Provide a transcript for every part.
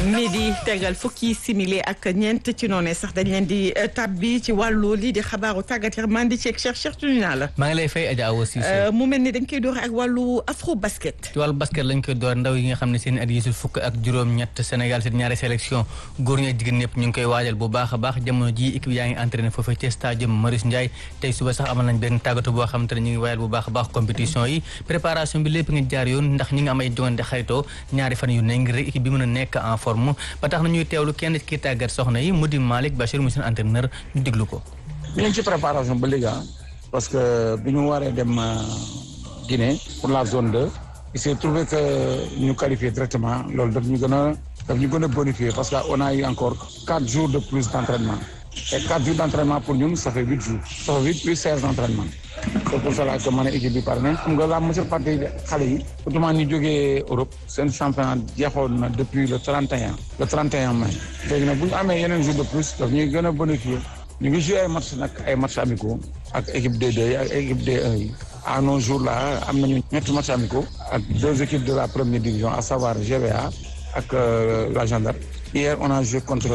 midi tegal fukki simili ak ñeent ci noonu sax dañ leen di tabbi ci wàllu lii di xabaaru tàggat yaram maa ngi ceeg Cheikh Cheikh tuñu naa la. maa ngi lay fay Adja Awa Cissé. mu mel ni dañ koy doore ak wàllu afro basket. ci wàllu basket lañ koy door ndaw yi nga xam ne seen at yi su fukk ak juróom-ñett Sénégal seen ñaari sélection góor ñi ak jigéen ñëpp ñu ngi koy waajal bu baax a baax jamono ji équipe yaa ngi entraîné foofee ci stadium Marius Ndiaye tey suba sax amal nañ benn tàggatu boo xam te ne ñu ngi waajal bu baax a baax compétition yi préparation bi lépp ngi jaar yoon ndax ñi ngi am ay jongante xaritoo ñaari fan yu ne ngir rek équipe bi mën a nekk en forme ba tax na ñuy teewlu kenn ci kii tàggat soxna yi mu di Malick Bachir mu seen entraîneur ñu déglu ko ñu ngi ci préparation ba léegi parce que bi ñu waree dem Guinée pour la zone 2 il s'est trouvé que ñu qualifié directement loolu daf ñu gën a daf ñu gën a bonifié parce que on a eu encore quatre jours de plus d'entraînement et quatre jours d'entraînement pour ñun ça fait huit jours ça fait huit plus seize d'entraînement c'est pour cela que ma ne équipe bi pare nañ xam nga la majeure partie xale yi autrement ñu jógee Europe seen championnat jeexoon na depuis le 31 le 31 mai léegi nag bu ñu amee yeneen jours de plus daf ñuy gën a bonifié ñu ngi joué ay match nag ay match amicaux ak équipe D2 yi ak équipe D1 yi à nos jours là am nañu ñetti match amicaux ak deux équipes de la première division à savoir GBA ak la gendarme hier on a joué contre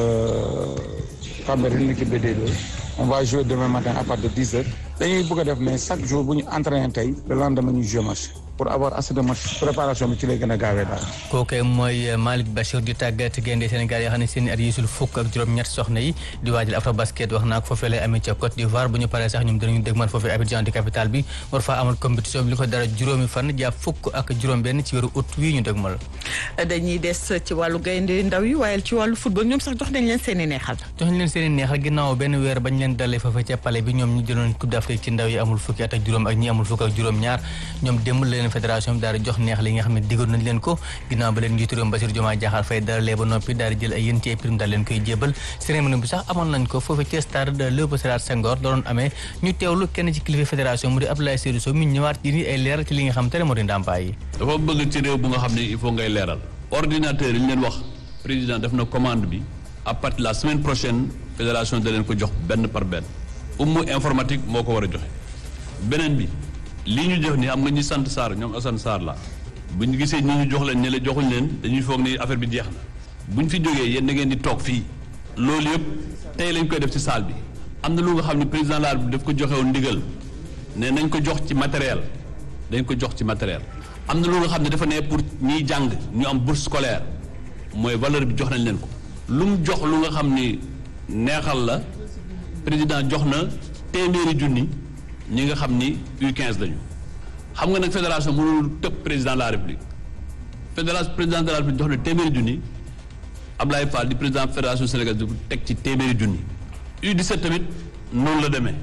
Cameroun l'équipe de D2 on va jouer demain matin à partir de 10 heures dañuy bëgg a def mais chaque jour bu ñu entraîné tey le lendemain ñu joué match pour avoir assez de match préparation bi ci lay gën a gaawee daal. kooku mooy Malick Bachir di tàggat gaynde Sénégal yoo xam ne seen at yi sul fukk ak juróom-ñett soxna yi di waajal afro basket wax naa ko foofee lay amee ca Côte d'Ivoire bu ñu paree sax ñoom dinañu dégmal foofee Abidjan di capitale bi war faa amal compétition bi li ko dara juróomi fan jàpp fukk ak juróom-benn ci weeru août wii ñu dégmal. dañuy des ci wàllu gaynde ndaw yi waaye ci wàllu football ñoom sax jox nañ leen seen i neexal. jox nañ leen seen i neexal ginnaaw benn weer bañ leen dalee foofee ca palais bi ñoom ñu jëloon coupe d'Afrique ci ndaw yi amul fukki at ak juróom ak ñi amul fukk ak juróom-ñaar ñoom démb la leen fédération bi daal jox neex li nga xam ne diggoon nañ leen ko ginnaaw ba leen njiitu réew Bassirou Diomaye Diakhar Faye daralee ba noppi daal di jël ay yéen ci ay prime daal leen koy jébal cérémonie bi sax amoon nañ ko foofu ci stade de Léopold Sédar Senghor doon amee ñu teewlu kenn ci kilifa fédération mu di Abdoulaye Seydou Sow mi ñëwaat yi ay leeral ci li nga xam te ne moo di ndàmpaay yi dafa bëgg ci réew bu nga xam ne il faut ngay leeral ordinateur yi ñu leen wax président def na commande bi à partir de la semaine prochaine fédération da leen ko jox benn par benn ummu informatique moo ko war a joxe beneen bi lii ñu jox ni am nga ñi sant Sarr ñoom Assane Sarr la bu ñu gisee ñi ñu jox leen ñi la joxuñ leen dañuy foog ni affaire bi jeex na bu ñu fi jógee yéen da ngeen di toog fii loolu yëpp tey lañ koy def ci salle bi am na lu nga xam ne président la bi daf ko joxe woon ndigal ne nañ ko jox ci matériel dañ ko jox ci matériel am na lu nga xam ne dafa ne pour ñiy jàng ñu am bourse scolaire mooy valeur bi jox nañ leen ko lu mu jox lu nga xam ni neexal la président jox na téeméeri junni ñi nga xam ni U15 lañu xam nga nag fédération mënul tëb président de la république fédération président de la république jox na téeméeri junni Ablaye Fall di président fédération sénégalaise di teg ci téeméeri junni U17 tamit noonu la demee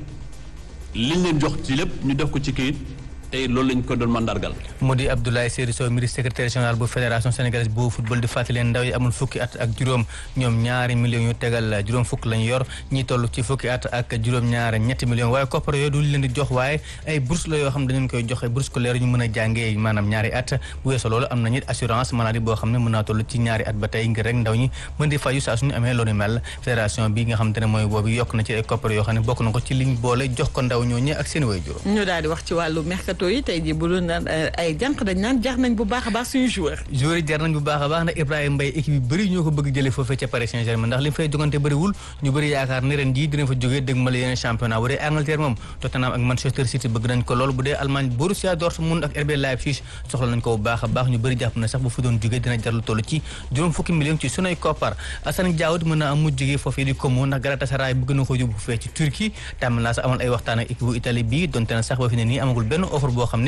liñ leen jox ci lépp ñu def ko ci kayit tey loolu lañ ko doon mandargal. mu di Abdoulaye Seydou Sow ministre secrétaire général bu fédération sénégalaise bu football di fàttali leen ndaw yi amul fukki at ak juróom ñoom ñaari millions yu tegal juróom fukk lañu yor ñi toll ci fukki at ak juróom-ñaar ñetti millions waaye koppar yooyu du leen di jox waaye ay bourse la yoo xam ne dañu koy joxe bourse scolaire ñu mën a jàngee maanaam ñaari at bu weesoo loolu am nañu assurance maladie boo xam ne mën naa toll ci ñaari at ba tey ngir rek ndaw ñi mën di fayu saa suñu amee loolu mel fédération bi nga xam te ne mooy boobu yokk na ci ay koppar yoo xam ne bokk na ko ci liñ boole jox ko ndaw ñooñu ak seen way juróom ñu daal di wax ci wàllu mercato yi tey jii bu doon naan ay jànq dañ naan jar nañ bu baax a baax suñu joueur joueur yi jar nañ bu baax a baax ndax Ibrahima Mbaye équipe yu bëri ñoo ko bëgg jëlee foofee ca Paris Saint-Germain ndax li mu fay jogante bëriwul ñu bëri yaakaar ne ren jii dina fa jógee dëgg ma la yeneen championnat bu dee Angleterre moom Tottenham ak Manchester City bëgg nañ ko lool bu dee Allemagne Borussia Dortmund ak RB Leipzig soxla nañ ko bu baax a baax ñu bëri jàpp na sax bu fa doon jógee dina jar lu toll ci juróom fukki millions ci sunuy koppar Assane Diawut mën na am mu jógee foofee di Como ndax Galatasaray bëgg na ko yóbbu fee ci Turquie tàmm naa sax amal ay waxtaan ak équipe bu Italie bi donte na sax ba fi ne nii amagul benn offre boo xam ne